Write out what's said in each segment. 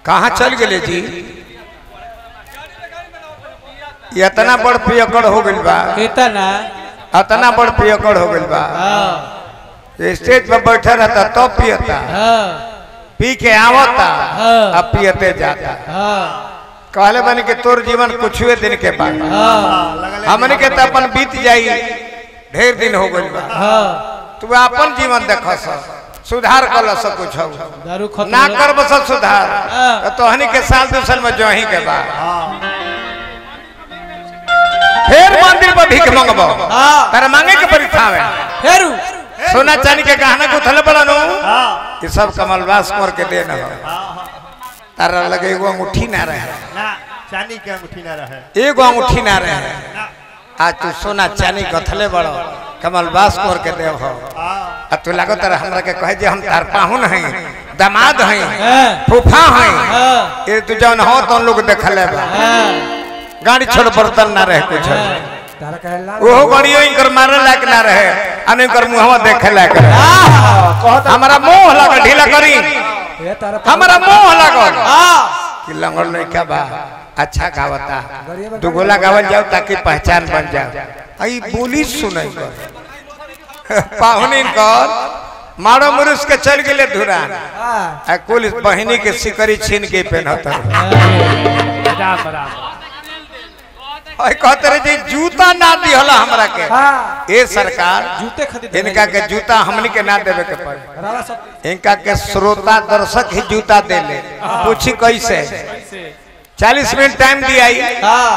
कहाँ चल गए जी इतना बड़ पियकड़ हो गइल बा इतना इतना बड़ पियकड़ हो गइल बा हाँ स्टेज पर बैठा रहता तब पियता हाँ पी के आवता हाँ। अब पियते जाता हाँ कहले बनी कि तोर जीवन कुछ दिन के बाद हाँ हमने के तो अपन बीत जाई ढेर दिन हो गइल बा हाँ तू अपन जीवन देख सुधार कर सब कुछ हो दारू खत्म ना हो- कर बस सुधार हाँ। तो तोहनी के साल दो साल में जो ही के बाद फिर मंदिर पर भीख मंगबो हाँ तारा मांगे के परीक्षा में फेरू सोना चांदी के गहना को थले बड़ा नो ये सब कमलवास कर के देना हो तारा लगे एगो अंगूठी ना रहे ना चांदी के अंगूठी ना रहे एगो अंगूठी ना रहे आज तू सोना चांदी गथले बड़ो कमलवास कर के देव हो आ तू लागो तारा हमरा के कहे जे हम तार पाहुन हई दामाद हई हाँ फूफा हई हाँ ये तू जौन हो तो लोग देखले बा हाँ गाड़ी छोड़ बर्तन ना रहे कुछ तारा कहला ओहो गाड़ियो इनकर मारे लायक ना रहे अन इनकर मुंहवा देखे लायक रहे हमारा मुंह लगा ढीला करी ये तारा हमारा मुंह लगल हाँ कि लंगड़ नहीं क्या बा अच्छा गावता दुगोला गावल जाओ ताकि पहचान बन जाओ आई बोली सुनाई कर पाहुन कर मारो मुरुस के चल गेले धुरा हाँ आ कुल बहिनी के सिकरी छीन के पहनता राम राम आई कहते रहे जी जूता ना दिहला हमरा के हाँ ए सरकार जूते खरीद इनका के जूता हमनी के ना देवे के पड़े रावा सब इनका के श्रोता दर्शक ही जूता दे ले पूछी कैसे चालीस मिनट टाइम दिया हाँ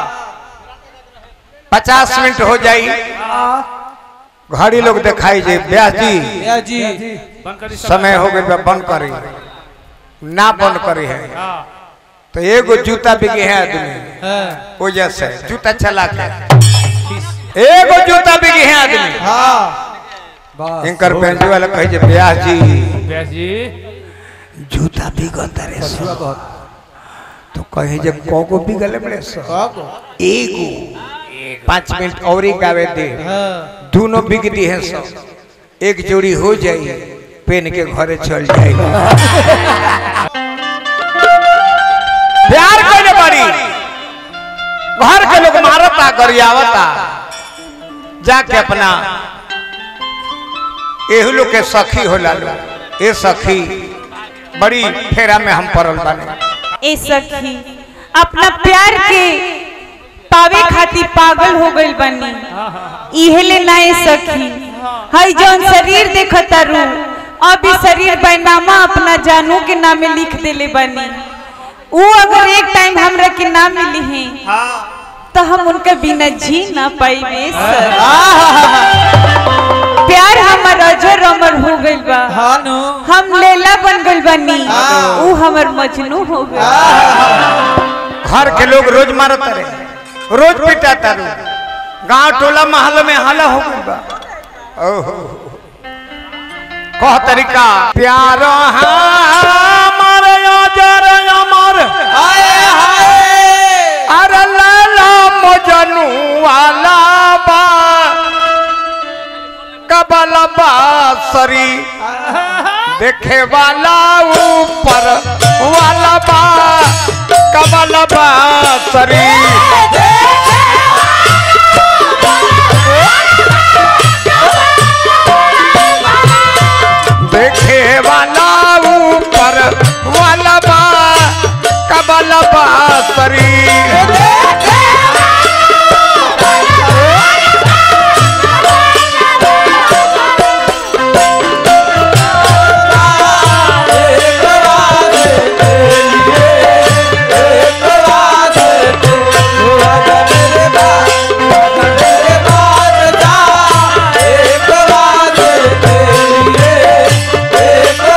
पचास मिनट हो जाई घड़ी लोग दिखाई जे ब्याह जी या जी समय हो गई बंद करी ना बंद करी है तो एगो जूता बिके है आदमी हाँ वजह से जूता चला के एगो जूता बिके है आदमी हाँ बस इनकर पेंटी वाला कहे जे ब्याह जी व्यास जी जूता बिगत रे सो बहुत तो कहे जे कोगो बिगले बड़े सो कब एगो पाँच मिनट और ही गावे दे हाँ दोनों बिक दी है सब एक जोड़ी हो जाई पेन के घरे चल जाई प्यार कइले बड़ी घर के लोग मारता गरियावता जाके अपना एहू लोग के सखी होला लो ए सखी बड़ी फेरा में हम पड़ल बानी ए सखी अपना प्यार के पावे खातिर पागल हो गइल बनी इहेले ना ए सखी हई जौन शरीर देखता रू अभी शरीर बैनामा अपना जानू के नामे लिख देले बनी वो अगर एक टाइम हमरा के ना मिली है तो हम उनका बिना जी ना पाइबे सर प्यार हमर अजर अमर हो गइल बा हाँ नो हम लैला बन गइल बनी ऊ हमर मजनू हो गइल घर के लोग रोज मारत रहे रोज पिटाता रू गांव टोला महल में हल्ला हो गइल बा ओहो कह तरीका प्यार हमर अजर अमर हाय हाय अरे लाला मजनू वाला बा कबल बासरी देखे वाला ऊपर वाला बा कबल बासरी देखे वाला ऊपर वाला बा कबल बासरी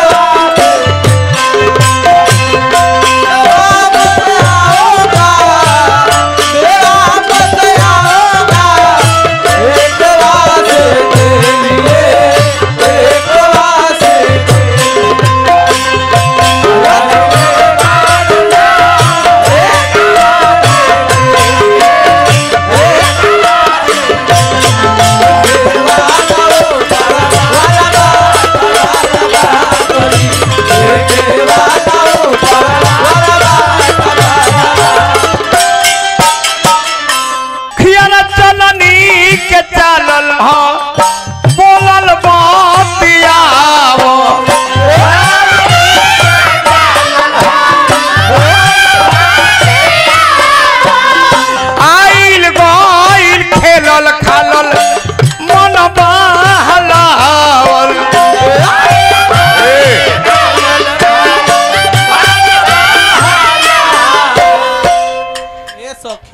एक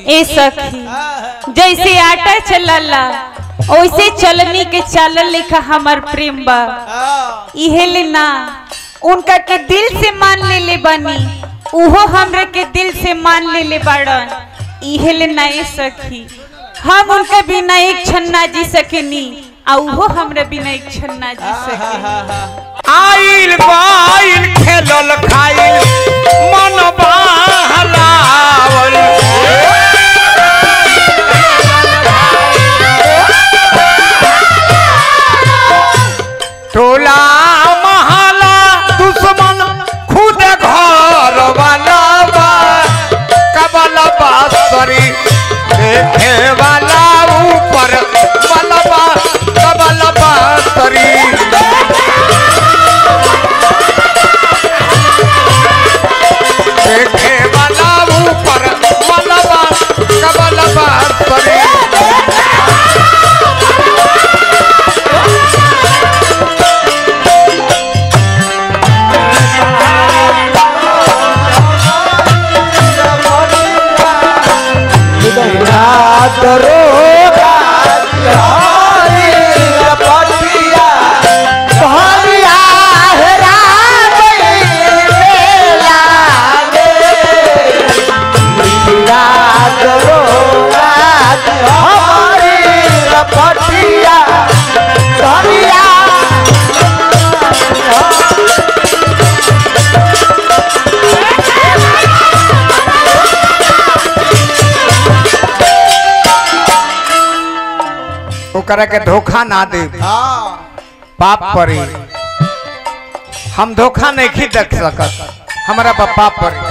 ए सखी जैसे आटा चलला वैसे चलनी के चालल लेखा हमार प्रेम बा इहे ले ना उनका के दिल से मान ले ले बनी उहो हमरा के दिल से मान ले ले बाड़न इहे ले ना ए सखी हम उनका बिना एक क्षण ना जी सकेनी आ उहो हमरा बिना एक क्षण ना जी सकेनी आइल बाइल खेलल खाइल मन बहलावल टोला महला दुश्मन खुद घर वाला बा कबल बासरी देखे वाला ऊपर बलबा कबल बासरी देखे वाला ऊपर मलबा कबलबा परे ओकरा के धोखा ना दे पाप परी हम धोखा नहीं देख सकत हमारा बा पाप परी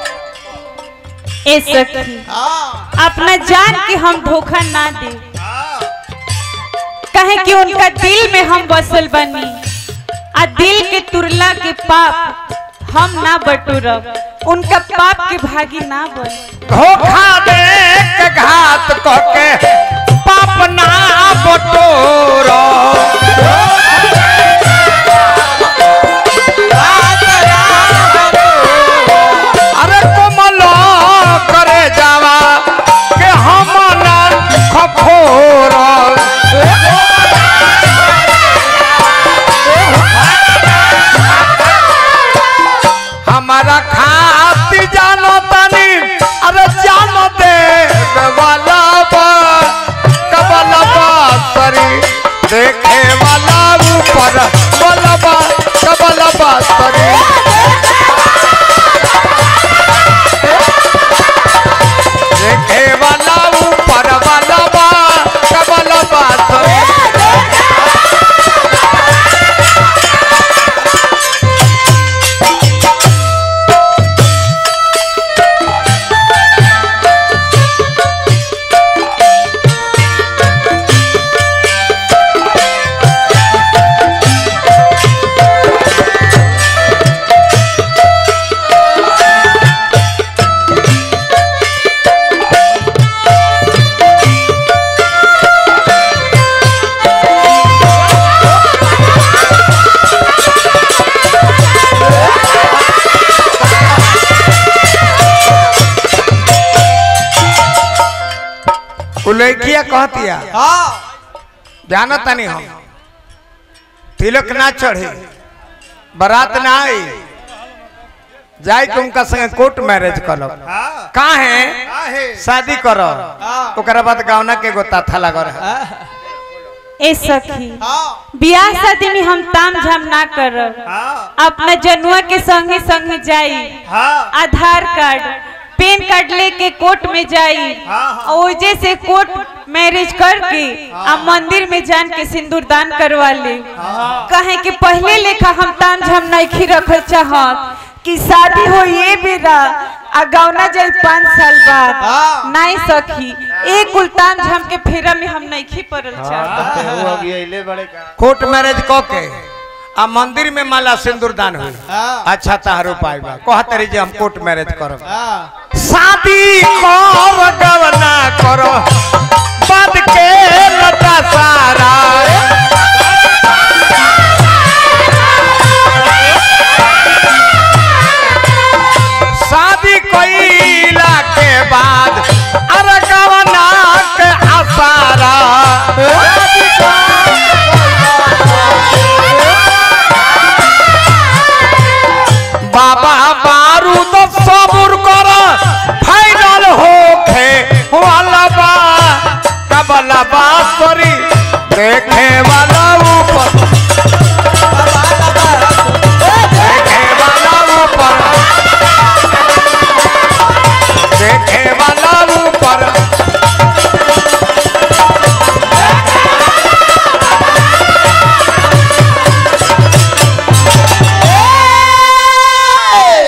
ए सखी अपना जान के हम धोखा ना दे कहे कि उनका दिल में हम बसल बनी आ दिल के तुरला के पाप हम ना बटोरब उनका पाप के भागी ना बन धोखा दे के घात कह के पाप ना बटोरो अरे कोमल करे जावा के हम ना खखोर हमारा खाती जानो तनी अरे जानो दे वाला बा कबला बा तरी देखे वाला ऊपर बलबा कबला बा तरी देखे वाला ऊपर बलबा कबला बा तरी उल्लेखिया कहतिया जानत नहीं हम तिलक ना चढ़े बारात ना आई जाए के उनका संगे कोर्ट मैरिज करो का है शादी करो ओकरा बाद गावना के गोता था लगल है ए सखी बियाह शादी में हम ताम झाम ना करब अपना जनुआ के संगे संगे जाई आधार कार्ड पैन कार्ड लेके कोर्ट में जाई और ओजे से कोर्ट मैरिज करके आ मंदिर में जान के सिंदूर दान करवा ले कहे कि पहले लेखा हम ताम झाम नहीं रखल चाहत कि शादी हो ये बेरा आ गौना जाई पाँच साल बाद नहीं सखी एक उल्टान झाम के फेरा में हम नहीं पड़ल चाहत कोर्ट मैरिज क के आ मंदिर में माला सिंदूर दान हुई अच्छा तार उपाय बा कहत रही जे हम कोर्ट मैरिज करब शादी कर गवना करो बाद के लता सारा शादी कईला के बाद अरे